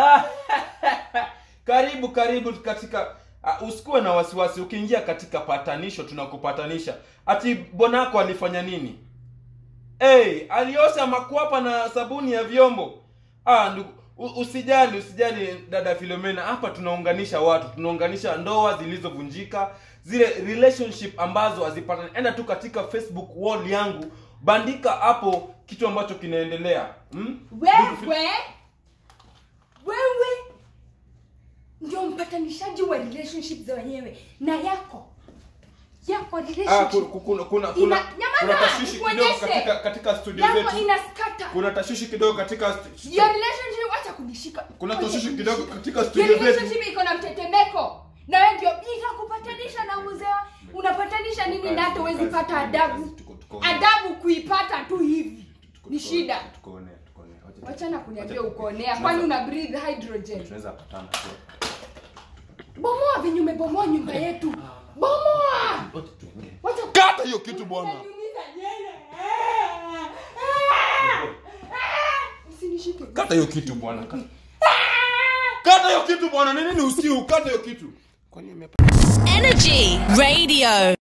Ah, karibu karibu katika uh, usikuwe na wasiwasi ukiingia katika patanisho tunakupatanisha ati bonako alifanya nini hey, aliosha makwapa na sabuni ya vyombo ah, ndugu, u- usijali usijali dada filomena hapa tunaunganisha watu tunaunganisha ndoa zilizovunjika zile relationship ambazo hazipatani enda tu katika facebook wall yangu bandika hapo kitu ambacho kinaendelea hmm? wewe wewe ndio mpatanishaji wa relationship za wenyewe na yako yako Ah, relationship ku- ku- kuna kuna Ina- kuna, nyamaza, kuna tashwishi kidogo nikuonyeshe. katika katika studio yako zetu inaskata kuna tashwishi kidogo katika stu- your relationship wacha kunishika kuna Wacha tashwishi kunishika. kidogo katika Your studio zetu relationship iko na mtetemeko na wewe ndio itakupatanisha na mzee unapatanisha nini na hata huwezi pata adabu Tuko- tuko- adabu kuipata tu hivi tuko- ni tuko- shida tukoone, tukoone. Wacha- wachana kuniambia wacha- ukoonea tunaweza- kwani una breathe hydrogen tunaweza patana tu. bomoa venye umebomoa nyumba yetu bomoa Wacha tuongee. wacha kata hiyo kitu bwana Unaniumiza yeye. Usinishike. kata hiyo kitu bwana kata- kata hiyo kitu bwana ni nini usiu kata hiyo kitu Energy Radio.